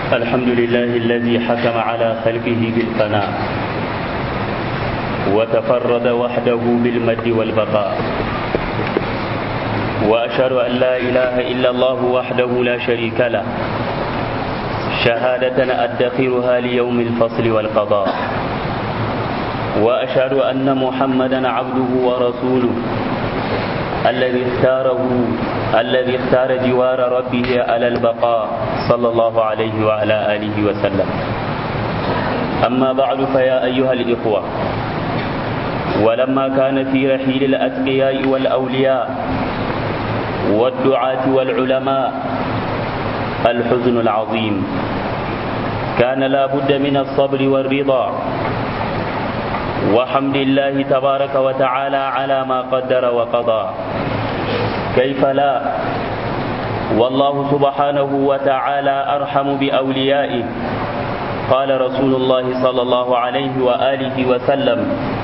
الحمد لله الذي حكم على خلقه بالفناء وتفرد وحده بالمد والبقاء وأشهد أن لا إله إلا الله وحده لا شريك له شهادة أدخرها ليوم الفصل والقضاء وأشهد أن محمدا عبده ورسوله الذي اختاره الذي اختار جوار ربه على البقاء صلى الله عليه وعلى آله وسلم أما بعد فيا أيها الإخوة ولما كان في رحيل الأتقياء والأولياء والدعاة والعلماء الحزن العظيم كان لا بد من الصبر والرضا وحمد الله تبارك وتعالى على ما قدر وقضى كيف لا والله سبحانه وتعالى أرحم بأوليائه قال رسول الله صلى الله عليه وآله وسلم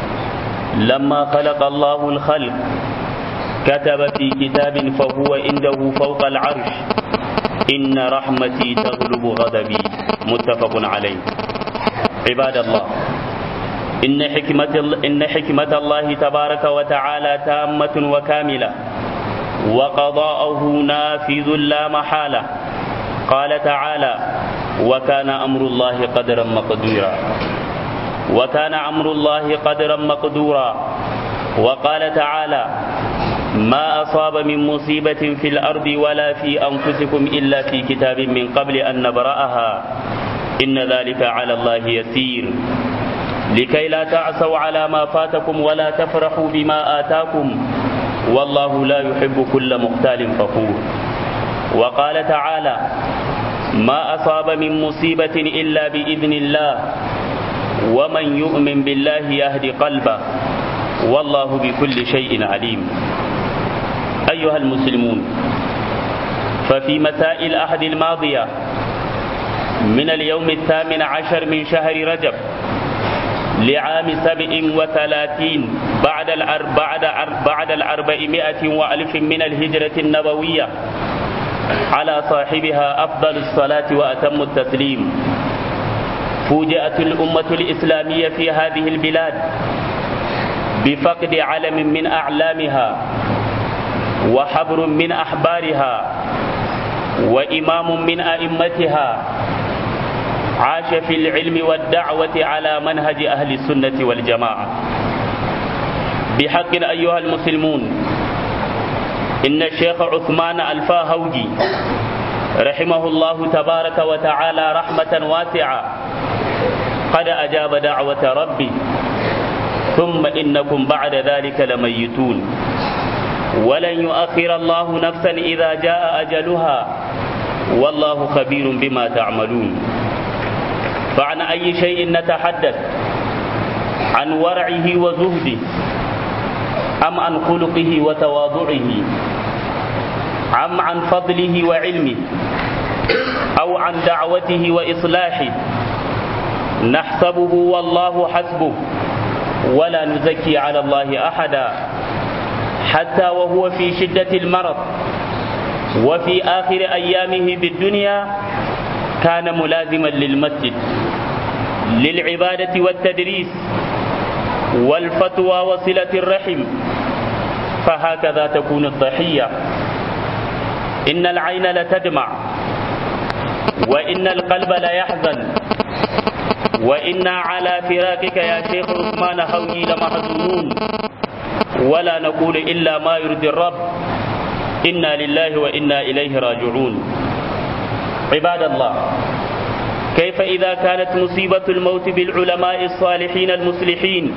لما خلق الله الخلق كتب في كتاب فهو عنده فوق العرش إن رحمتي تغلب غضبي متفق عليه عباد الله إن حكمة, إن حكمة الله تبارك وتعالى تامة وكاملة وقضاءه نافذ لا محالة قال تعالى وكان أمر الله قدرا مقدورا وكان أمر الله قدرا مقدورا وقال تعالى ما أصاب من مصيبة في الأرض ولا في أنفسكم إلا في كتاب من قبل أن نبرأها إن ذلك على الله يسير لكي لا تعسوا على ما فاتكم ولا تفرحوا بما آتاكم والله لا يحب كل مختال فخور وقال تعالى ما أصاب من مصيبة إلا بإذن الله ومن يؤمن بالله يهدي قلبه والله بكل شيء عليم أيها المسلمون ففي مساء الأحد الماضية من اليوم الثامن عشر من شهر رجب لعام سبع وثلاثين بعد الأربعة بعد الأربعمائة وألف من الهجرة النبوية على صاحبها أفضل الصلاة وأتم التسليم فوجئت الأمة الإسلامية في هذه البلاد بفقد علم من أعلامها وحبر من أحبارها وإمام من أئمتها عاش في العلم والدعوة على منهج أهل السنة والجماعة بحق أيها المسلمون إن الشيخ عثمان الفاهوجي رحمه الله تبارك وتعالى رحمة واسعة قد أجاب دعوة ربي ثم إنكم بعد ذلك لميتون ولن يؤخر الله نفسا إذا جاء أجلها والله خبير بما تعملون فعن أي شيء نتحدث عن ورعه وزهده أم عن خلقه وتواضعه أم عن فضله وعلمه أو عن دعوته وإصلاحه نحسبه والله حسبه ولا نزكي على الله أحدا حتى وهو في شدة المرض وفي آخر أيامه بالدنيا كان ملازما للمسجد للعبادة والتدريس والفتوى وصلة الرحم فهكذا تكون الضحية إن العين لتدمع وإن القلب ليحزن وإنا على فراقك يا شيخ عثمان هوي لمحزونون ولا نقول إلا ما يرضي الرب إنا لله وإنا إليه راجعون عباد الله كيف إذا كانت مصيبة الموت بالعلماء الصالحين المصلحين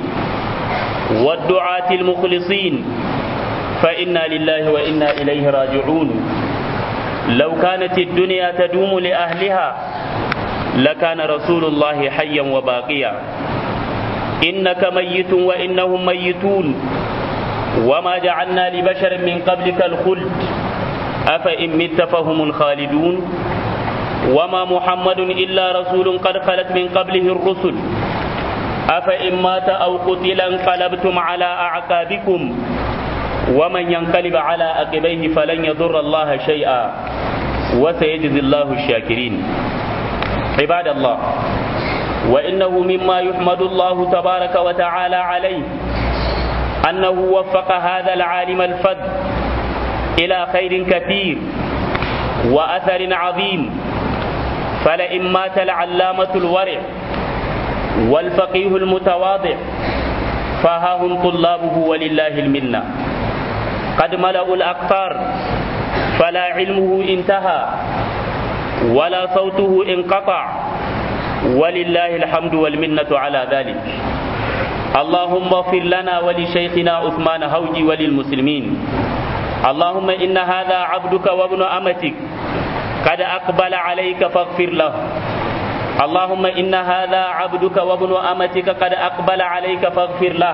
والدعاة المخلصين فإنا لله وإنا إليه راجعون لو كانت الدنيا تدوم لأهلها لكان رسول الله حيا وباقيا إنك ميت وإنهم ميتون وما جعلنا لبشر من قبلك الخلد أفإن مت فهم الخالدون وما محمد إلا رسول قد خلت من قبله الرسل أفإن مات أو قتل انقلبتم على أعقابكم ومن ينقلب على عقبيه فلن يضر الله شيئا وسيجزي الله الشاكرين عباد الله وإنه مما يحمد الله تبارك وتعالى عليه أنه وفق هذا العالم الفذ إلى خير كثير وأثر عظيم فلئن مات العلامة الورع والفقيه المتواضع فها هم طلابه ولله المنة قد ملأوا الأقطار فلا علمه انتهى ولا صوته انقطع ولله الحمد والمنة على ذلك اللهم اغفر لنا ولشيخنا عثمان هوجي وللمسلمين اللهم إن هذا عبدك وابن أمتك قد أقبل عليك فاغفر له اللهم إن هذا عبدك وابن أمتك قد أقبل عليك فاغفر له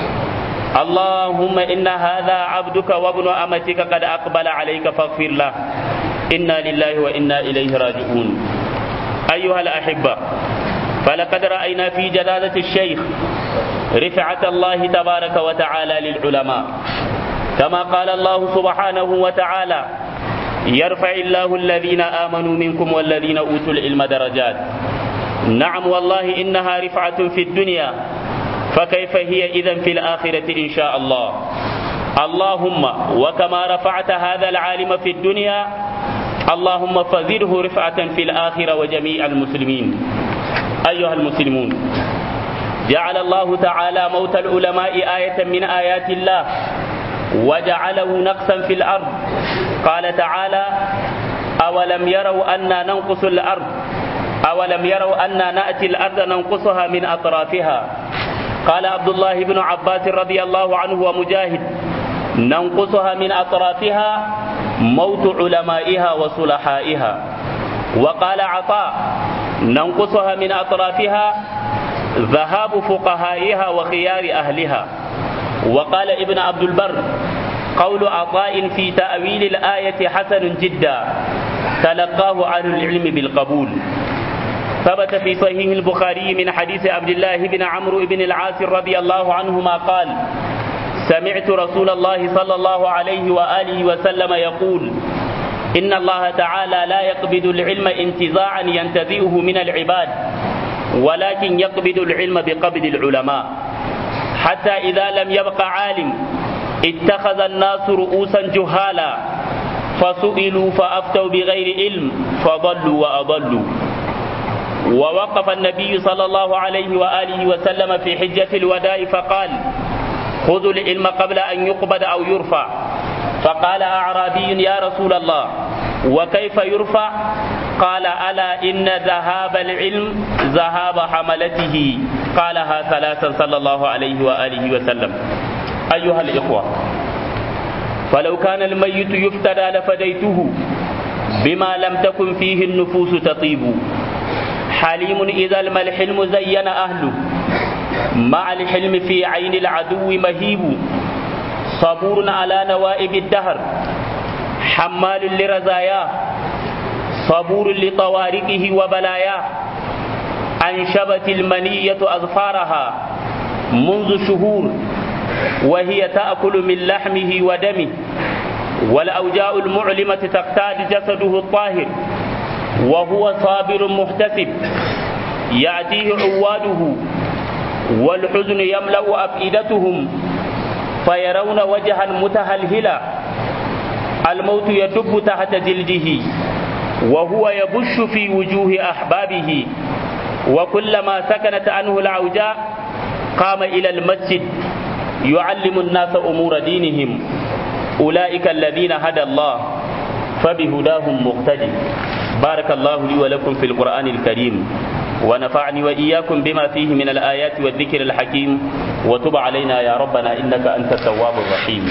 اللهم إن هذا عبدك وابن أمتك قد أقبل عليك فاغفر له إنا لله وإنا إليه راجعون أيها الأحبة فلقد رأينا في جلالة الشيخ رفعة الله تبارك وتعالى للعلماء كما قال الله سبحانه وتعالى يرفع الله الذين آمنوا منكم والذين أوتوا العلم درجات نعم والله إنها رفعة في الدنيا فكيف هي إذا في الآخرة إن شاء الله اللهم وكما رفعت هذا العالم في الدنيا اللهم فزده رفعة في الآخرة وجميع المسلمين أيها المسلمون جعل الله تعالى موت العلماء آية من آيات الله وجعله نقصا في الأرض قال تعالى أولم يروا أنا ننقص الأرض أولم يروا أنا نأتي الأرض ننقصها من أطرافها قال عبد الله بن عباس رضي الله عنه ومجاهد ننقصها من أطرافها موت علمائها وصلحائها وقال عطاء ننقصها من أطرافها ذهاب فقهائها وخيار أهلها وقال ابن عبد البر قول عطاء في تأويل الآية حسن جدا تلقاه عن العلم بالقبول ثبت في صحيح البخاري من حديث عبد الله بن عمرو بن العاص رضي الله عنهما قال سمعت رسول الله صلى الله عليه وآله وسلم يقول إن الله تعالى لا يقبض العلم انتزاعا ينتزعه من العباد ولكن يقبض العلم بقبض العلماء حتى إذا لم يبق عالم اتخذ الناس رؤوسا جهالا فسئلوا فأفتوا بغير علم فضلوا وأضلوا ووقف النبي صلى الله عليه وآله وسلم في حجة الوداع فقال خذوا العلم قبل أن يقبض أو يرفع فقال أعرابي يا رسول الله وكيف يرفع قال ألا إن ذهاب العلم ذهاب حملته قالها ثلاثا صلى الله عليه وآله وسلم أيها الإخوة فلو كان الميت يفتدى لفديته بما لم تكن فيه النفوس تطيب حليم إذا الما الحلم زين أهله مع الحلم في عين العدو مهيب صبور على نوائب الدهر حمال لرزاياه صبور لطوارقه وبلاياه أنشبت المنية أظفارها منذ شهور وهي تأكل من لحمه ودمه والأوجاء المعلمة تقتاد جسده الطاهر وهو صابر محتسب يأتيه عواده والحزن يملأ أفئدتهم فيرون وجها متهلهلا الموت يدب تحت جلده وهو يبش في وجوه أحبابه وكلما سكنت عنه العوجاء قام إلى المسجد يعلم الناس أمور دينهم أولئك الذين هدى الله فبهداهم مقتدي بارك الله لي ولكم في القرآن الكريم ونفعني وإياكم بما فيه من الآيات والذكر الحكيم وتب علينا يا ربنا إنك أنت التواب الرحيم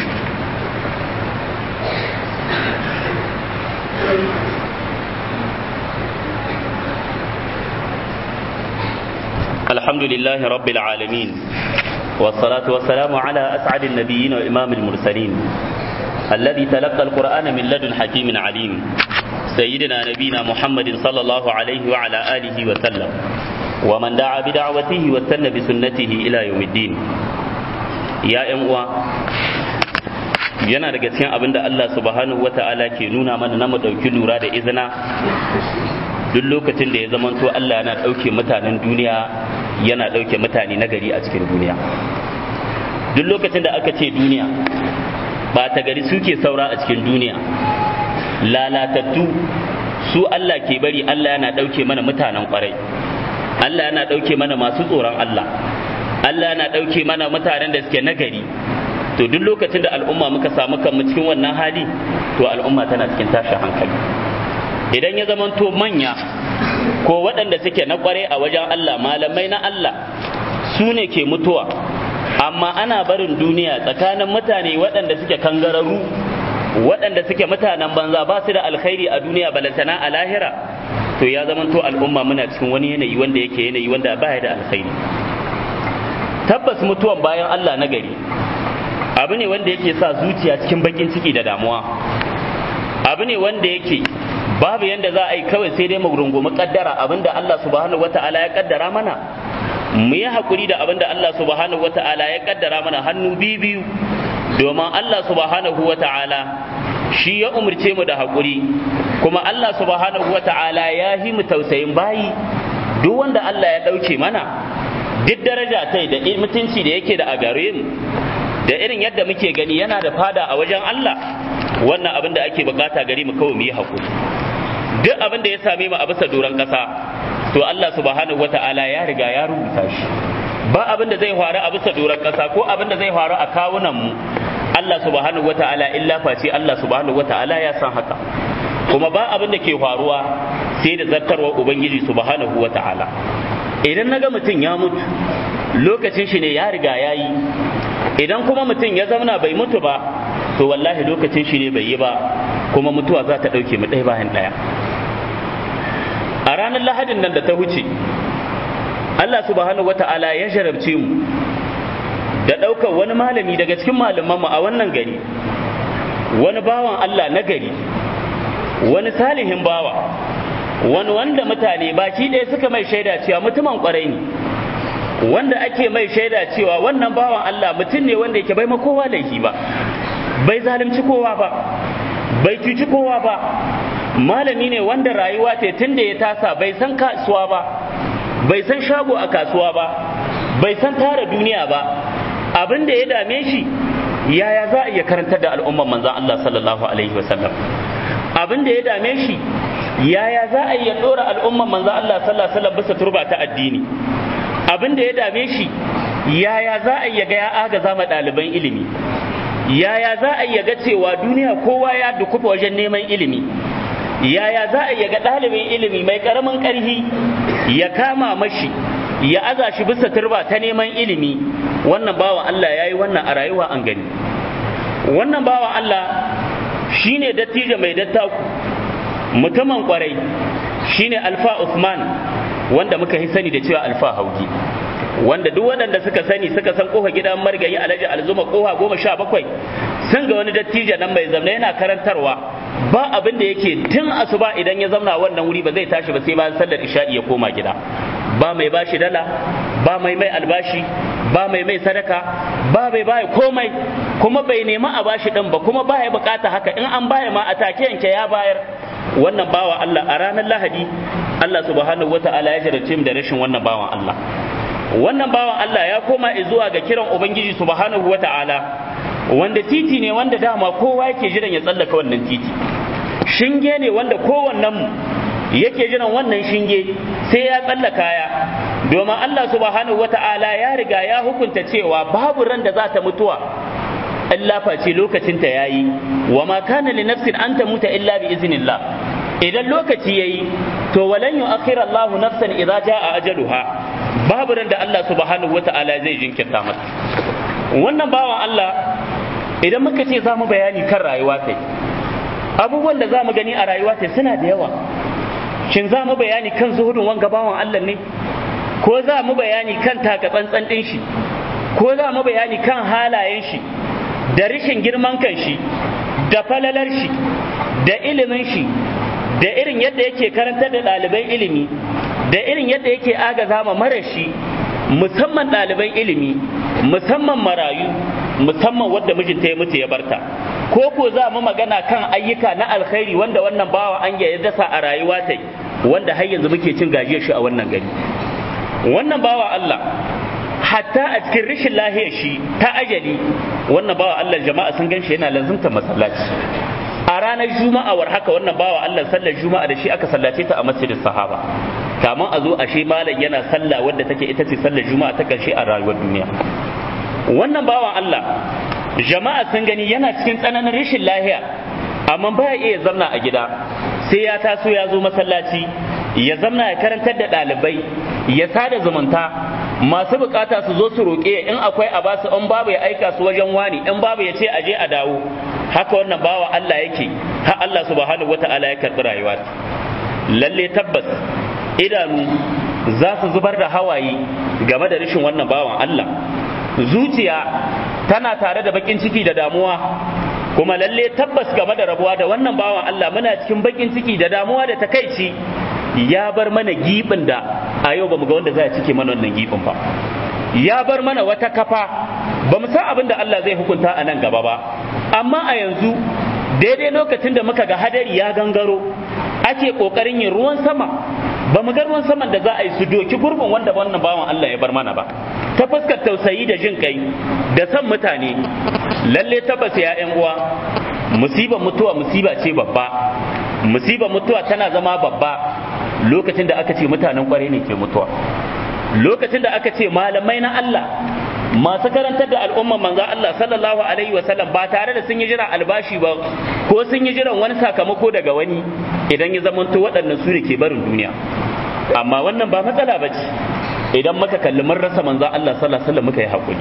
الحمد لله رب العالمين والصلاة والسلام على أسعد النبيين وإمام المرسلين الذي تلقى القرآن من لدن حكيم عليم سيدنا نبينا محمد صلى الله عليه وعلى آله وسلم ومن دعا بدعوته واستنى بسنته إلى يوم الدين يا أموا yana daga cikin abin da Allah subhanahu wata'ala ke nuna mana na mu ɗauki lura da izina duk lokacin da ya zamanto Allah yana ɗauke mutanen duniya yana ɗauke mutane na gari a cikin duniya duk lokacin da aka ce duniya ba ta gari suke saura a cikin duniya lalatattu su Allah ke bari Allah yana ɗauke mana mutanen ƙwarai Allah yana ɗauke mana masu tsoron Allah Allah yana ɗauke mana mutanen da suke nagari to duk lokacin da al'umma muka samu kanmu cikin wannan hali to al'umma tana cikin tashin hankali idan ya zamanto manya ko waɗanda suke na ƙware a wajen Allah malamai na Allah su ne ke mutuwa amma ana barin duniya tsakanin mutane waɗanda suke kangararru waɗanda suke mutanen banza ba su da alkhairi a duniya balantana a lahira to ya zamanto al'umma muna cikin wani yanayi wanda yake yanayi wanda baya da alkhairi tabbas mutuwan bayan Allah na gari abu ne wanda yake sa zuciya cikin bakin ciki da damuwa abu ne wanda yake babu yanda za a yi kawai sai dai mu rungumi kaddara abinda Allah subhanahu wata'ala ya kaddara mana mu yi hakuri da abinda Allah subhanahu wata'ala ya kaddara mana hannu biyu biyu domin Allah subhanahu wata'ala shi ya umurce mu da hakuri kuma Allah subhanahu wata'ala ya yi mu tausayin bayi duk wanda Allah ya ɗauke mana duk daraja tai da mutunci da yake da a gare mu da irin yadda muke gani yana da fada a wajen Allah wannan abin da ake bukata gari mu kawai mu yi hakuri duk abin da ya same mu a bisa doron ƙasa to Allah subhanahu wata'ala ya riga ya rubuta shi ba abin da zai faru a bisa doron ƙasa ko abin da zai faru a kawunan mu Allah subhanahu wata'ala illa face Allah subhanahu wata'ala ya san haka kuma ba abin da ke faruwa sai da zartarwar ubangiji subhanahu wata'ala idan naga mutum ya mutu lokacin shi ne ya riga ya yi idan kuma mutum ya zauna bai mutu ba to wallahi lokacin shi ne bai yi ba kuma mutuwa za ta ɗauke mu ɗaya bayan ɗaya a ranar lahadin nan da ta wuce Allah subhanahu wata'ala ya jarabce mu da ɗaukar wani malami daga cikin malamanmu a wannan gari wani bawan Allah na gari wani salihin bawa wani wanda mutane baki ɗaya suka mai shaida cewa mutumin ƙwarai ne wanda ake mai shaida cewa wannan bawan Allah mutum ne wanda yake bai ma kowa laifi ba bai zalunci kowa ba bai cuci kowa ba malami ne wanda rayuwa ta tun da ya tasa bai san kasuwa ba bai san shago a kasuwa ba bai san tara duniya ba abin da ya dame shi yaya za a iya karantar da al'umman manzan Allah sallallahu alaihi wasallam abin da ya dame shi yaya za a iya dora al'umman manzan Allah sallallahu alaihi wasallam bisa turba ta addini abin da ya dame shi yaya za a iya ga ya agaza ma ɗaliban ilimi yaya za a iya ga cewa duniya kowa ya dukufa wajen neman ilimi yaya za a iya ga ɗalibin ilimi mai ƙaramin ƙarfi ya kama mashi ya aza shi bisa turba ta neman ilimi wannan bawan Allah ya yi wannan a rayuwa an gani wannan bawan Allah shine dattijo mai dattaku mutumin kwarai shine alfa Usman wanda muka yi sani da cewa alfa hauki wanda duk waɗanda suka sani suka san kofa gidan margayi alhaji alzuma kofa goma sha bakwai sun ga wani dattijo nan mai zamna yana karantarwa ba abin da yake tun asuba idan ya zauna wannan wuri ba zai tashi ba sai bayan sallar isha'i ya koma gida ba mai bashi dala ba mai mai albashi ba mai mai sadaka ba mai baya komai kuma bai nemi a bashi din ba kuma baya bukata haka in an baya ma a take yanke ya bayar wannan bawa Allah a ranar Lahadi Allah subhanahu wata'ala ya jarabce mu da rashin wannan bawan Allah wannan bawan Allah ya koma zuwa ga kiran Ubangiji subhanahu wata'ala wanda titi ne wanda dama kowa yake jiran ya tsallaka wannan titi shinge ne wanda kowannen mu yake jiran wannan shinge sai ya tsallaka ya domin Allah subhanahu wata'ala ya riga ya hukunta cewa babu ran da za ta mutuwa illa face lokacin ta yayi wa ma kana li nafsin an tamuta illa bi iznillah idan lokaci yayi to walan yu'akhir Allahu nafsan idza jaa ajaluha babu ran da Allah subhanahu wata'ala zai jinkirta mata wannan bawan Allah idan muka ce za mu bayani kan rayuwa kai abubuwan da za mu gani a rayuwa kai suna da yawa shin za mu bayani kan zuhudun wanga bawan Allah ne ko za mu bayani kan taka tsantsan ɗin shi ko za mu bayani kan halayen shi da rishin girman kan shi da falalar shi da ilimin shi da irin yadda yake karantar da ɗaliban ilimi da irin yadda yake agaza ma marashi musamman ɗaliban ilimi musamman marayu musamman wadda mijinta ya mutu ya barta ko ko za mu magana kan ayyuka na alkhairi wanda wannan bawa an ya dasa a rayuwa ta wanda har yanzu muke cin gajiyar shi a wannan gari wannan bawa Allah hatta a cikin rashin lahiyar shi ta ajali wannan bawa Allah jama'a sun ganshi yana lazumta masallaci a ranar juma'a war haka wannan bawa Allah sallar juma'a da shi aka sallace ta a masjidin sahaba kamun a zo ashe malam yana sallah wadda take ita ce sallar juma'a ta karshe a rayuwar duniya wannan bawan Allah jama'a sun gani yana cikin tsananin rashin lahiya amma ba ya iya zamna a gida sai ya taso ya zo masallaci ya zamna ya karantar da ɗalibai ya sada zumunta masu bukata su zo su roƙe in akwai a basu in babu ya aika su wajen wani in babu ya ce a je a dawo haka wannan bawa Allah yake har Allah subhanahu wata'ala ya karɓi rayuwa lalle tabbas idanu za su zubar da hawaye game da rashin wannan bawan Allah zuciya tana tare da bakin ciki da damuwa kuma lalle tabbas game da rabuwa da wannan bawan Allah muna cikin bakin ciki da damuwa da takaici ya bar mana gibin da a yau bamu ga wanda zai cike mana wannan gibin ba ya bar mana wata kafa ba mu san abin da Allah zai hukunta a nan gaba ba amma a yanzu daidai lokacin da muka ga hadari ya gangaro ake kokarin yin ruwan sama ba mu ga ruwan saman da za a yi su doki gurbin wanda wannan bawan Allah ya bar mana ba ta fuskar tausayi da jin kai da san mutane lalle tabbas ya ƴan uwa musibar mutuwa musiba ce babba musibar mutuwa tana zama babba lokacin da aka ce mutanen kwarai ne ke mutuwa lokacin da aka ce malamai na Allah masu karantar da al'umman manzan Allah sallallahu alaihi wasallam ba tare da sun yi jiran albashi ba ko sun yi jiran wani sakamako daga wani idan ya zamanto waɗannan su ke barin duniya amma wannan ba matsala ba ce idan muka kalli mun rasa manzan Allah sallallahu alaihi wasallam muka yi hakuri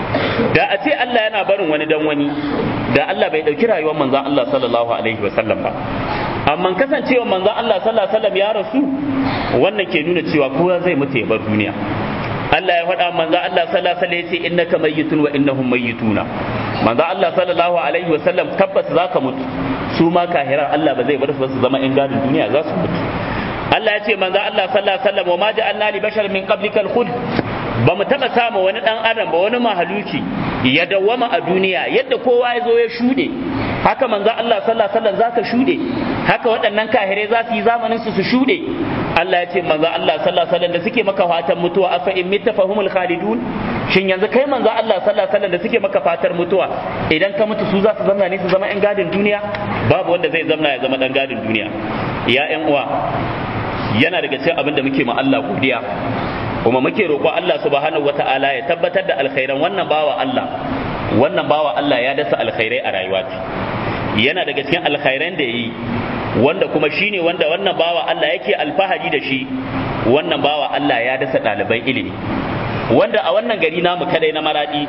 da a ce Allah yana barin wani dan wani da Allah bai ɗauki rayuwar manzan Allah sallallahu alaihi wasallam ba amma kasancewa manzan Allah sallallahu alaihi wasallam ya rasu wannan ke nuna cewa kowa zai mutu ya bar duniya Allah ya faɗa manzo Allah sallallahu alaihi wasallam yace innaka mayyitun wa innahum mayyituna manzo Allah sallallahu alaihi wasallam tabbas zaka mutu su ma kahiran Allah ba zai bar su zama in gadin duniya za su mutu Allah ya ce manzo Allah sallallahu alaihi wasallam wa ma ja'alna li bashar min qablikal khuld ba mu taɓa samu wani ɗan adam ba wani mahaluki ya dawwama a duniya yadda kowa ya zo ya shuɗe haka manzo Allah sallallahu alaihi wasallam zaka shuɗe haka waɗannan kahirai za su yi zamanin su su shuɗe Allah ya ce manzo Allah sallallahu alaihi wasallam da suke maka fatan mutuwa afa in mitta fahumul khalidun shin yanzu kai manzo Allah sallallahu alaihi wasallam da suke maka fatar mutuwa idan ka mutu su za su zamna ne su zama yan gadin duniya babu wanda zai zamna ya zama dan gadin duniya ya ƴan uwa yana daga cikin abin da muke ma Allah godiya kuma muke roƙo Allah subhanahu wata'ala ya tabbatar da alkhairan wannan bawa Allah wannan bawa Allah ya dasa alkhairai a rayuwa yana daga cikin alkhairan da yi wanda kuma shine wanda wannan bawa Allah yake alfahari da shi wannan bawa Allah ya dasa ɗaliban ilimi wanda a wannan gari namu kadai na maradi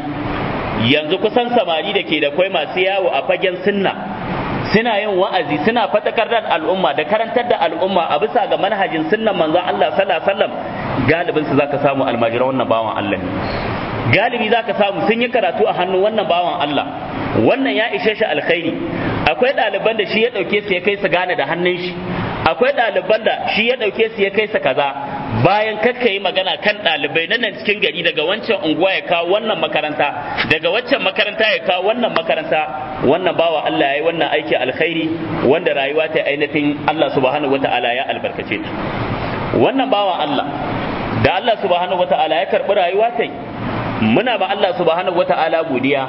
yanzu kusan samari da ke da kwai masu yawo a fagen sunna suna yin wa'azi suna fatakar da al'umma da karantar da al'umma a bisa ga manhajin sunnan manzon Allah sallallahu alaihi wasallam galibin su zaka samu almajiran wannan bawan Allah ne galibi zaka samu sun yi karatu a hannun wannan bawan Allah wannan ya ishe shi alkhairi akwai ɗaliban da shi ya ɗauke su ya kai su gane da hannun shi akwai ɗaliban da shi ya ɗauke su ya kai su kaza bayan kakka yi magana kan ɗalibai na nan cikin gari daga wancan unguwa ya kawo wannan makaranta daga waccan makaranta ya kawo wannan makaranta wannan bawa Allah ya yi wannan aiki alkhairi wanda rayuwa ta ainihin Allah subhanahu wata'ala ya albarkace ta wannan bawa Allah da Allah subhanahu wata'ala ya karɓi rayuwa ta muna ba Allah subhanahu wata'ala godiya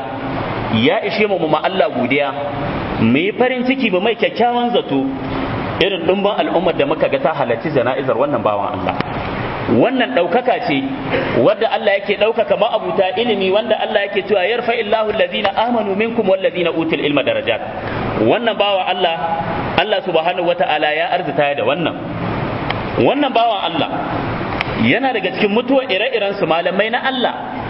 ya ishe mu ma Allah godiya mu yi farin ciki ba mai kyakkyawan zato irin ɗumbin al'ummar da muka ga ta halarci jana'izar wannan bawan Allah wannan ɗaukaka ce wadda Allah yake ɗaukaka ma'abuta ilimi wanda Allah yake cewa yarfa illahu allazina amanu minkum wallazina utul ilma darajat wannan bawa Allah Allah subhanahu wata'ala ya arzita da wannan wannan bawan Allah yana daga cikin mutuwar ire-iren su malamai na Allah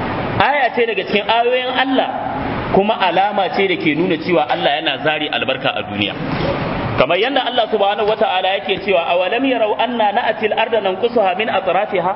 aya ce daga cikin ayoyin Allah kuma alama ce da ke nuna cewa Allah yana zari albarka a duniya kamar yadda Allah subhanahu wata'ala yake cewa awalam yarau anna na'atil arda nanqusuha min atrafiha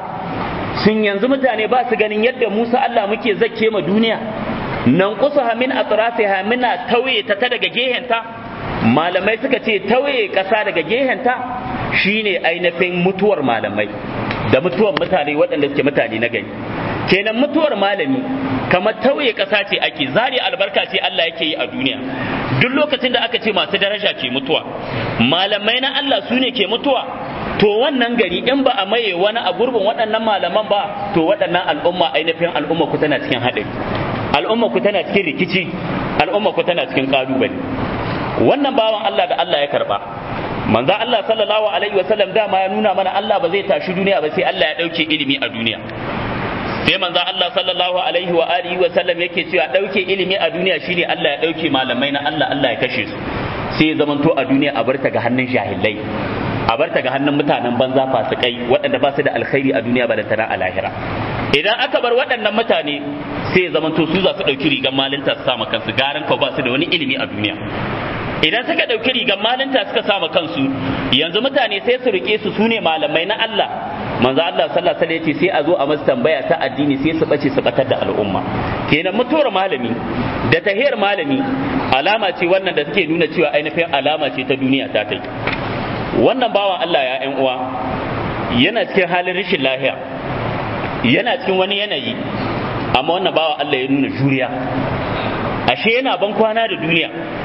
sun yanzu mutane ba su ganin yadda Musa Allah muke zakke ma duniya nanqusuha min atrafiha muna tauye ta daga gehenta malamai suka ce tauye ƙasa daga gehenta shine ainihin mutuwar malamai da mutuwar mutane waɗanda suke mutane na gari kenan mutuwar malami kamar tauye ƙasa ce ake zari albarka ce Allah yake yi a duniya duk lokacin da aka ce masu daraja ke mutuwa malamai na Allah su ne ke mutuwa to wannan gari in ba a maye wani a gurbin waɗannan malaman ba to waɗannan al'umma ainihin al'umma ku tana cikin haɗari al'umma ku tana cikin rikici al'umma ku tana cikin ƙalubale wannan bawan Allah da Allah ya karba manzo Allah sallallahu alaihi wasallam dama ya nuna mana Allah ba zai tashi duniya ba sai Allah ya dauke ilimi a duniya sai manzo Allah sallallahu alaihi wa alihi wa sallam yake cewa dauke ilimi a duniya shine Allah ya dauke malamai na Allah Allah ya kashe su sai ya zamanto a duniya a barta ga hannun jahilai a barta ga hannun mutanen banza fasikai waɗanda ba su da alkhairi a duniya ba da tana a lahira idan aka bar waɗannan mutane sai ya zamanto su za su ɗauki rigar malinta su sama kansu garan ko ba su da wani ilimi a duniya idan suka ɗauki rigar malinta suka sama kansu yanzu mutane sai su rike su sune malamai na Allah manzo Allah sallallahu alaihi wasallam sai a zo a masa tambaya ta addini sai su bace su batar da al'umma kenan mutuwar malami da tahiyar malami alama ce wannan da take nuna cewa ainihin alama ce ta duniya ta kai wannan bawan Allah ya ƴan uwa yana cikin halin rashin lahiya yana cikin wani yanayi amma wannan bawan Allah ya nuna juriya ashe yana ban kwana da duniya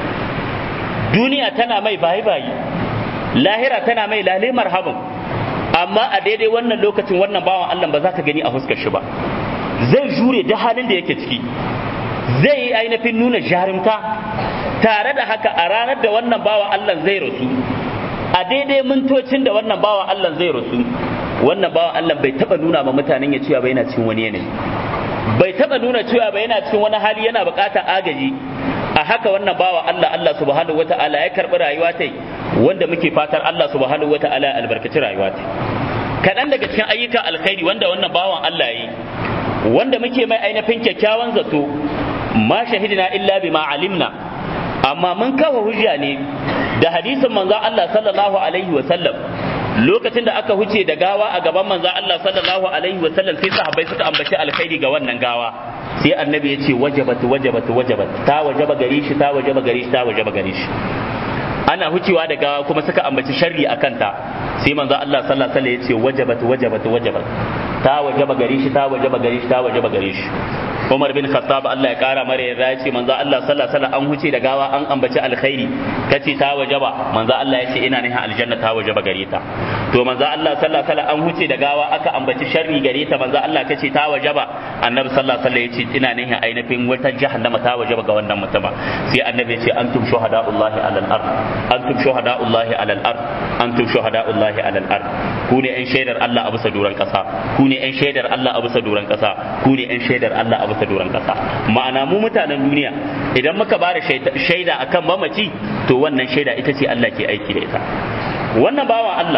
duniya tana mai bayi bayi lahira tana mai lale marhaban amma a daidai wannan lokacin wannan bawan Allah ba za ka gani a huskar shi ba zai jure da halin da yake ciki zai yi ainihin nuna jarumta tare da haka a ranar da wannan bawan Allah zai rasu a daidai mintocin da wannan bawan Allah zai rasu wannan bawan Allah bai taba nuna ma mutanen ya cewa ba yana cikin wani yanayi bai taba nuna cewa ba yana cikin wani hali yana bukatar agaji a haka wannan bawa Allah Allah subhanahu wata'ala ya karbi rayuwa ta wanda muke fatar Allah subhanahu wata'ala ya albarkaci rayuwa ta kaɗan daga cikin ayyukan alkhairi wanda wannan bawan Allah yi wanda muke mai ainihin kyakkyawan zato ma shahidina illa bima alimna amma mun kawo hujja ne da hadisin manzon Allah sallallahu alaihi wa sallam lokacin da aka huce da gawa a gaban manzon Allah sallallahu alaihi wa sallam sai sahabbai suka ambaci alkhairi ga wannan gawa sai annabi ya ce wajabat wajabat wajabat ta wajaba gare shi ta wajaba gare shi ta wajaba gare shi ana hucewa da gawa kuma suka ambaci sharri a kanta sai manzo Allah sallallahu alaihi wasallam ya ce wajabat wajabat wajabat ta wajaba gare shi ta wajaba gare shi ta wajaba gare shi Umar bin Khattab Allah ya kara mara yarda ya ce manzo Allah sallallahu alaihi wasallam an huce da gawa an ambaci alkhairi kace ta wajaba manzo Allah ya ce ina nihin aljanna ta wajaba gare ta to manzo Allah sallallahu alaihi wasallam an huce da gawa aka ambaci sharri gare ta manzo Allah kace ta wajaba annabi sallallahu alaihi wasallam ya ce ina nihin ainihin wata jahannama ta wajaba ga wannan mutuma sai annabi ya ce antum shuhada'ullahi alal ard antum shuhada'ullahi alal ard antum shuhada'ullahi alal ard ku ne yan shaidar Allah a bisa duran kasa ku ne yan shaidar Allah a bisa duran kasa ku ne yan shaidar Allah a bisa duran kasa ma'ana mu mutanen duniya idan muka bada shaida akan mamaci to wannan shaida ita ce Allah ke aiki da ita wannan bawan Allah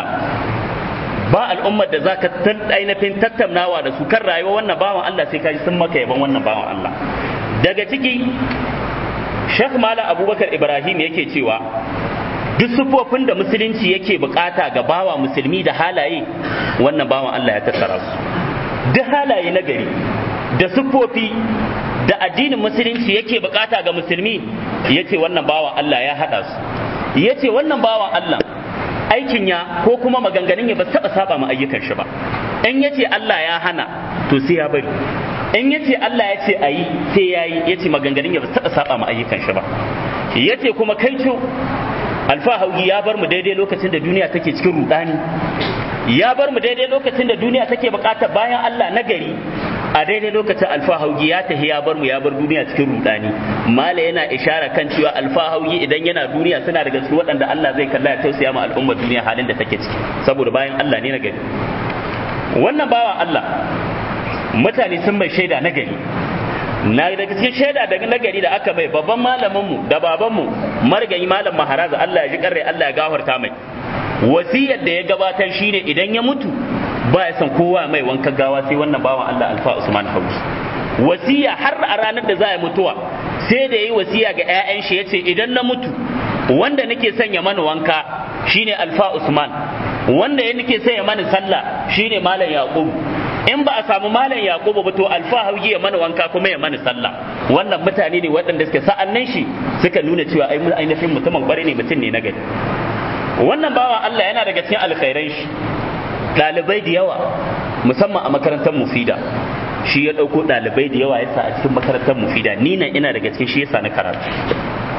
ba al'ummar da zaka ainihin tattaunawa da su kan rayuwa wannan bawan Allah sai kaji sun maka yaban wannan bawan Allah daga ciki Sheikh Malam Abubakar Ibrahim yake cewa duk sufofin da musulunci yake bukata ga bawa musulmi da halaye wannan bawan Allah ya tattara su duk halaye na gari da sufofi da addinin musulunci yake bukata ga musulmi yace wannan bawan Allah ya hada su yace wannan bawan Allah aikin ya ko kuma maganganun ya ba taba saba ma ayyukan shi ba in yace Allah ya hana to sai ya bari in yace Allah ya ce ayi sai yayi yace maganganun ya ba taba saba ma ayyukan shi ba yace kuma kai ce alfahaugi ya bar mu daidai lokacin da duniya take cikin rudani ya bar mu daidai lokacin da duniya take bukatar bayan Allah na gari a daidai lokacin alfahaugi ya tafi ya bar mu ya bar duniya cikin rudani mala yana ishara kan cewa alfahaugi idan yana duniya suna daga cikin waɗanda Allah zai kalla ya tausaya ma al'ummar duniya halin da take ciki saboda bayan Allah ne na gari wannan bawan Allah mutane sun mai shaida na gari na daga cikin shaida daga nagari da aka bai babban malaminmu da babanmu margayi malam maharaza Allah ya ji karre Allah ya gafarta mai wasiyar da ya gabatar shine idan ya mutu ba ya san kowa mai wanka gawa sai wannan bawan Allah Alfa Usman Hausi wasiya har a ranar da za a mutuwa sai da yi wasiya ga 'ya'yan shi yace idan na mutu wanda nake sanya mana wanka shine Alfa Usman wanda ya nake sanya mana sallah shine malam Yaqub in ba a samu malam yaqubu ba to alfahari ya mana wanka kuma ya mana sallah wannan mutane ne waɗanda suke sa'annan shi suka nuna cewa ai mun ainihin mutumin kware ne mutum ne na gari wannan bawa Allah yana daga cikin alkhairan shi ɗalibai da yawa musamman a makarantar mufida shi ya ɗauko ɗalibai da yawa yasa a cikin makarantar mufida ni nan ina daga cikin shi yasa na karatu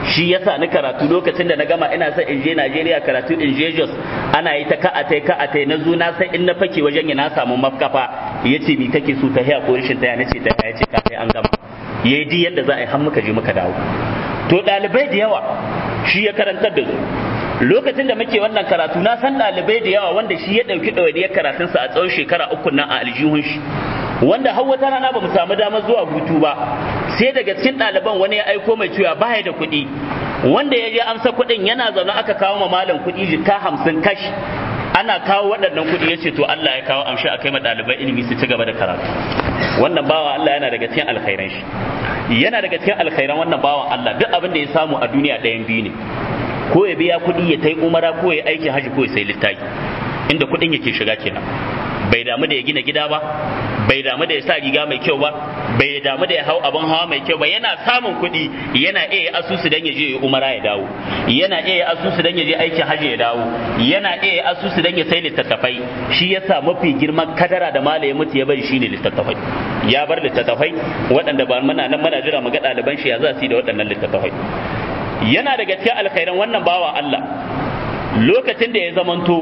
shi yasa ni karatu lokacin da na gama ina son in je Najeriya karatu in je Jos ana yi ta ka'atai ka'atai na zo na sai in na fake wajen ya na samu mafkafa yace mi kake so ta haya ko rishin ta ya nace ta ya ce ka sai an gama yayi di yadda za a yi har muka je muka dawo to ɗalibai da yawa shi ya karantar da su lokacin da muke wannan karatu na san ɗalibai da yawa wanda shi ya ɗauki ɗawainiyar karatunsa a tsawon shekara uku nan a aljihun shi wanda har wata rana ba mu samu damar zuwa hutu ba sai daga cikin ɗaliban wani ya aiko mai cewa baya da kuɗi wanda ya je amsa kuɗin yana zaune aka kawo ma malam kuɗi jika hamsin kashi ana kawo waɗannan kuɗi ya ce to Allah ya kawo amshi a kai ma ɗaliban ilimi su ci gaba da karatu wannan bawa Allah yana daga cikin alkhairan shi yana daga cikin alkhairan wannan bawan Allah duk abin da ya samu a duniya ɗayan biyu ne ko ya biya kuɗi ya tai umara ko ya aikin haji ko ya sai littafi inda kuɗin yake shiga kenan bai damu da ya gina gida ba bai damu da ya sa riga mai kyau ba bai damu da ya hau abin hawa mai kyau ba yana samun kuɗi yana iya asusu dan ya je ya umara ya dawo yana iya asusu dan ya je aikin haji ya dawo yana iya asusu dan ya sai littattafai shi yasa mafi girman kadara da mala ya mutu ya bari shine littattafai ya bar littattafai waɗanda ba muna nan muna jira mu ga ɗaliban shi ya za su yi da waɗannan littattafai yana daga cikin alkhairan wannan bawa Allah lokacin da ya zamanto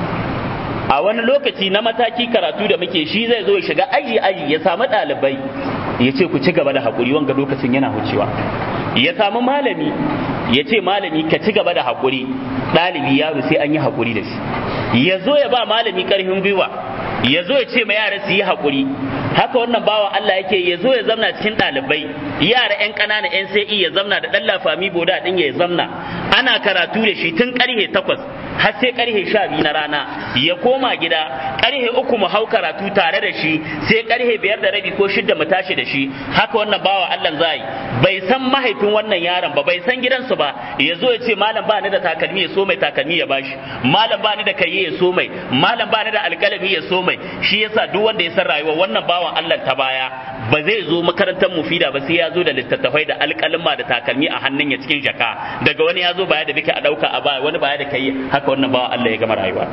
a wani lokaci na mataki karatu da muke shi zai zo ya shiga aji aji ya samu ɗalibai ya ce ku ci gaba da haƙuri wanga lokacin yana wucewa ya samu malami ya ce malami ka ci gaba da haƙuri ɗalibi yaro sai an yi haƙuri da shi ya zo ya ba malami ƙarfin gwiwa ya zo ya ce ma yara su yi haƙuri haka wannan bawa Allah yake ya zo ya zamna cikin ɗalibai yara 'yan ƙanana 'yan sai ya zamna da ɗan lafami boda ɗin ya zamna ana karatu da shi tun ƙarhe takwas har sai ƙarhe sha biyu na rana ya koma gida ƙarhe uku mu hau karatu tare da shi sai ƙarhe biyar da rabi ko shidda mu tashi da shi haka wannan bawa Allah zai bai san mahaifin wannan yaron ba bai san gidansu ba ya zo ya ce malam ba ni da takalmi ya so mai takalmi ya bashi malam ba ni da kayye ya so mai malam ba ni da alƙalami ya so mai shi yasa duk wanda ya san rayuwa wannan bawan Allah ta baya ba zai zo makarantar mufida ba sai ya zo da littattafai da alƙalma da takalmi a hannun ya cikin jaka daga wani ya zo baya da bike a ɗauka a baya wani baya da kai haka wannan bawa Allah ya gama rayuwa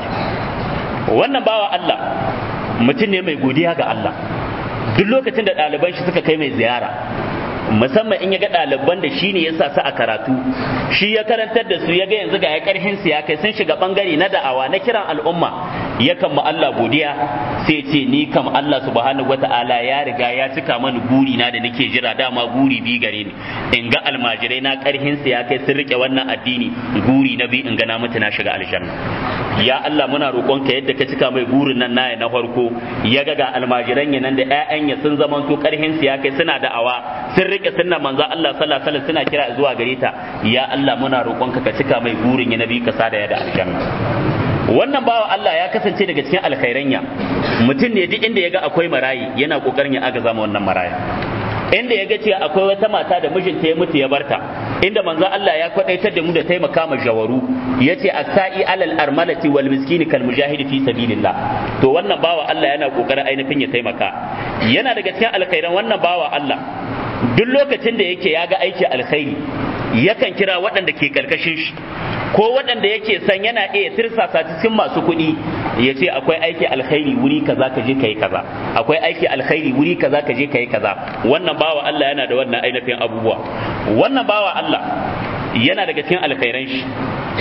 wannan bawa Allah mutum ne mai godiya ga Allah duk lokacin da ɗaliban shi suka kai mai ziyara musamman in ya ga ɗaliban da shi ne ya sa su a karatu shi ya karantar da su ya ga yanzu ga ya karhin su ya kai sun shiga bangare na da'awa na kiran al'umma ya kan ma Allah godiya sai ce ni kam Allah subhanahu wata'ala ya riga ya cika mani guri na da nake jira dama guri bi gare ni in ga almajirai na karhin su ya kai sun rike wannan addini guri na bi in ga na mutu na shiga aljanna ya Allah muna roƙonka yadda ka cika mai gurin nan naya na farko ya ga ga almajiran ya nan da ƴaƴan ya sun zaman to karhin su ya kai suna da'awa sun rike sunna manzo Allah sallallahu alaihi wasallam suna kira zuwa gare ta ya Allah muna roƙonka ka cika mai burin ya nabi ka sada ya da aljanna wannan bawa Allah ya kasance daga cikin alkhairanya mutum ne duk inda ya ga akwai marayi yana kokarin ya agaza ma wannan maraya inda ya ga cewa akwai wata mata da mijinta ya mutu ya barta inda manzo Allah ya kwadaitar da mu da taimaka ma jawaru yace as-sa'i alal armalati wal miskini kal mujahidi fi sabilillah to wannan bawa Allah yana kokarin ainihin ya taimaka yana daga cikin alkhairan wannan bawa Allah duk lokacin da yake ya ga aiki alkhairi yakan kira waɗanda ke karkashin shi ko waɗanda yake san yana iya tirsasa cikin masu kuɗi ya ce akwai aiki alkhairi wuri kaza ka je kai kaza akwai aiki alkhairi wuri kaza ka je kai kaza wannan bawa Allah yana da wannan ainihin abubuwa wannan bawa Allah yana daga cikin alkhairan shi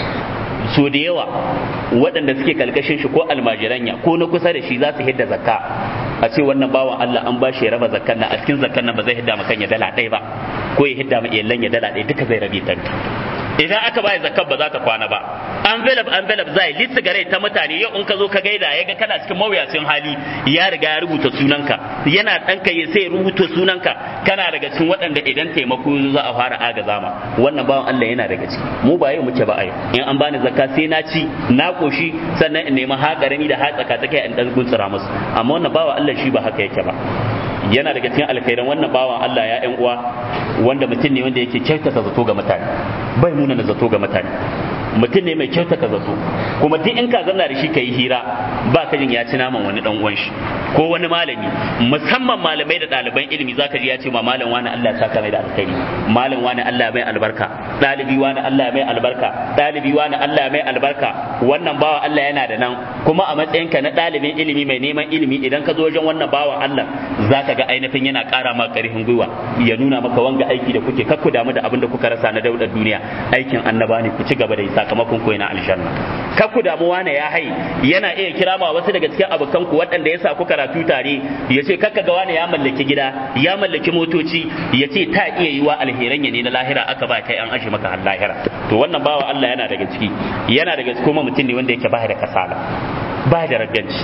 so da yawa waɗanda suke kalkashin shi ko almajiranya ko na kusa da shi za su hidda zakka a ce wannan bawan Allah an ba shi ya raba zakkan nan a cikin zakkan nan ba zai hidda ma kan ya dala ɗaya ba ko ya hidda ma iyalan ya dala ɗaya duka zai rabe ta idan aka bayar zakkar ba za ta kwana ba envelope envelope zai litsi gare ta mutane yau in ka zo ka gaida ya ga kana cikin mawuyacin hali ya riga ya rubuta sunanka yana ɗanka ya sai rubuta sunanka kana daga cikin waɗanda idan taimako za a fara agaza ma wannan bawan Allah yana daga ciki mu ba yau muke ba a yau in an bani zakka sai na ci na koshi sannan in nemi haƙarami da hatsaka ta kai in ɗan guntsura musu amma wannan bawan Allah shi ba haka yake ba yana daga cikin alkhairan wannan bawan Allah ya ƴan uwa wanda mutum ne wanda yake kyautata zato ga mutane bai nuna na zato ga mutane mutum ne mai kyauta ka zato kuma duk in ka zanna da shi ka yi hira ba ka jin ya ci naman wani dan uwan shi ko wani malami musamman malamai da ɗaliban ilimi zaka ji ya ce ma malam wani Allah ya saka mai da alkhairi malam wani Allah mai albarka ɗalibi wani Allah mai albarka ɗalibi wani Allah mai albarka wannan bawa Allah yana da nan kuma a matsayinka na ɗalibin ilimi mai neman ilimi idan ka zo wajen wannan bawan Allah zaka ga ainihin yana ƙara ma ƙarfin gwiwa ya nuna maka wanga aiki da kuke kakku damu da abin da kuka rasa na daudar duniya aikin annaba ne ku ci gaba da yi sakamakon ku yana aljanna kakku damu wani ya hai yana iya kira ma wasu daga cikin abokan ku waɗanda ya sa ku karatu tare ya ce kakka ga wani ya mallaki gida ya mallaki motoci ya ce ta iya yiwa alheran ya ne na lahira aka ba kai an ashe maka har lahira to wannan bawa Allah yana daga ciki yana daga ciki kuma mutum ne wanda yake ba da kasala ba da ragganci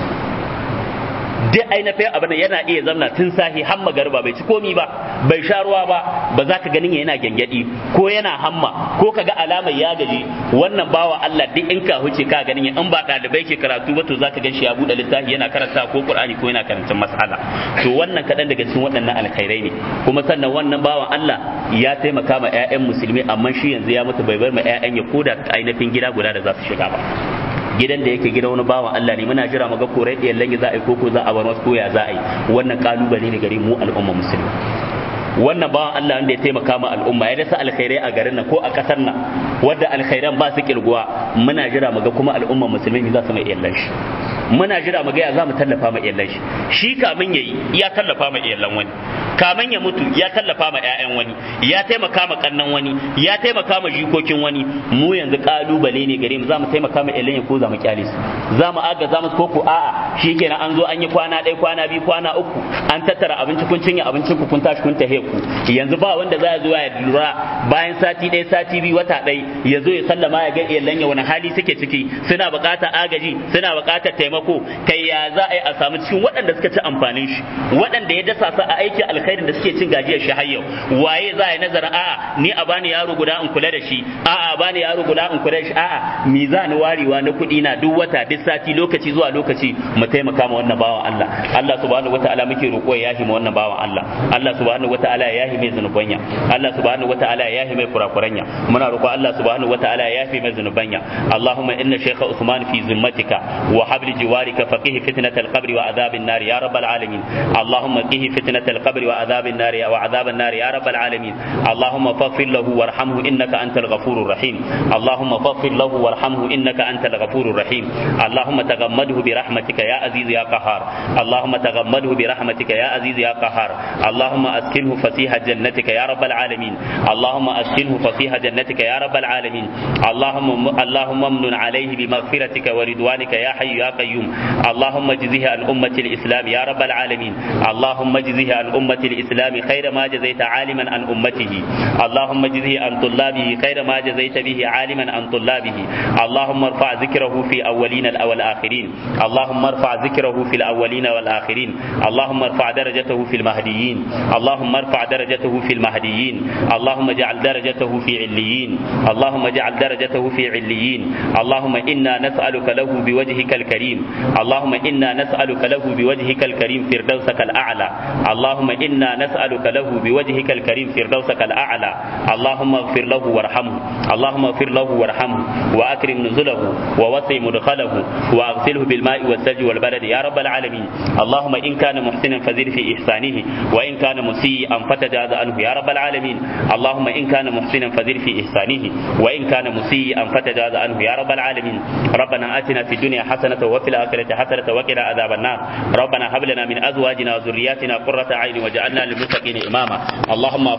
duk ainihin abin da yana iya zamna tun sahi har magarba bai ci komi ba bai sha ruwa ba ba za ka ganin yana gyangyaɗi ko yana hamma ko ka ga alamar ya gaji wannan bawa Allah duk in ka huce ka ganin in ba ɗalibai ke karatu ba to za ka gan shi ya buɗe littafi yana karanta ko Qur'ani ko yana karanta mas'ala to wannan kaɗan daga cikin waɗannan alkhairai ne kuma sannan wannan bawan Allah ya taimaka ma 'ya'yan musulmi amma shi yanzu ya mutu bai bar ma 'ya'yan ya koda ainihin gida guda da za su shiga ba gidan da yake gida wani bawan Allah ne muna jira muga korai ɗiyan langi za a yi koko za a bar wasu koya za a yi wannan kalubale ne gare mu al'umma musulmi wannan bawan Allah wanda ya taimaka ma al'umma ya dasa alkhairai a garin nan ko a kasar nan wadda alkhairan ba su kirguwa muna jira muga kuma al'umma musulmi za su mai iyallan shi muna jira muga ya za mu tallafa ma iyallan shi shi kamin yayi ya tallafa ma iyallan wani kamin ya mutu ya tallafa ma ƴaƴan wani ya taimaka ma kannan wani ya taimaka ma jikokin wani mu yanzu kalubale ne gare mu za mu taimaka ma iyallan ko za mu kyale su za mu aga za mu ko ku a'a shikenan an zo an yi kwana ɗaya kwana biyu kwana uku an tattara abinci kun cinye abincin ku kun tashi kun tahe ku yanzu ba wanda za ya zo ya lura bayan sati ɗaya sati biyu wata ɗaya ya zo ya sallama ya ga iyallan ya wani hali suke ciki suna buƙatar agaji suna buƙatar taimako kai ya za a yi a samu cikin waɗanda suka ci amfanin shi waɗanda ya dasa su a aikin alkhairin da suke cin gajiyar shi har yau waye za a yi nazarin a'a ni a bani yaro guda in kula da shi a'a a bani yaro guda in kula da shi a'a mi za ni warewa na kuɗi na duk wata duk sati lokaci zuwa lokaci mu taimaka ma wannan bawan Allah Allah subhanahu wataala muke roƙo ya yahi ma wannan bawan Allah Allah subhanahu wataala ya yahi mai zunubanya Allah subhanahu wataala ya yahi mai kurakuranya muna roƙo Allah subhanahu wataala ya yahi mai zunubanya Allahumma inna shaykha Usman fi zimmatika wa habli jiwarika faqih fitnat al-qabr wa adhab an-nar ya rabbal alamin Allahumma qih fitnat al-qabr wa adhab an-nar wa adhab an-nar ya rabbal alamin Allahumma faghfir lahu warhamhu innaka antal ghafurur rahim Allahumma faghfir lahu warhamhu innaka antal ghafurur rahim Allahumma taghammadhu bi rahmatika ya aziz ya qahhar Allahumma taghammadhu bi rahmatika ya aziz ya qahhar Allahumma askinhu fasiha جنتك يا رب العالمين اللهم أسكنه فصيح جنتك يا رب العالمين اللهم اللهم امن عليه بمغفرتك ورضوانك يا حي يا قيوم اللهم اجزه عن أمة الإسلام يا رب العالمين اللهم اجزه عن أمة الإسلام خير ما جزيت عالما عن أمته اللهم اجزه عن طلابه خير ما جزيت به عالما عن طلابه اللهم ارفع ذكره في أولين والآخرين اللهم ارفع ذكره في الأولين والآخرين اللهم ارفع درجته في المهديين اللهم ارفع درجته في المهديين اللهم اجعل درجته في عليين اللهم اجعل درجته في عليين اللهم إنا نسألك له بوجهك الكريم اللهم إنا نسألك له بوجهك الكريم فردوسك الأعلى اللهم إنا نسألك له بوجهك الكريم فردوسك الأعلى اللهم اغفر له وارحمه اللهم اغفر له وارحمه وأكرم نزله ووسع مدخله وأغسله بالماء والثلج والبلد يا رب العالمين اللهم إن كان محسنا فزد في إحسانه وإن كان مسيئا فتجاوز عنه يا رب العالمين اللهم إن كان محسنا فزد في إحسانه وإن كان مسيئا فتجاوز عنه يا رب العالمين ربنا آتنا في الدنيا حسنة وفي الآخرة حسنة وقنا عذاب النار ربنا هب لنا من أزواجنا وذرياتنا قرة عين وجعلنا للمتقين إماما اللهم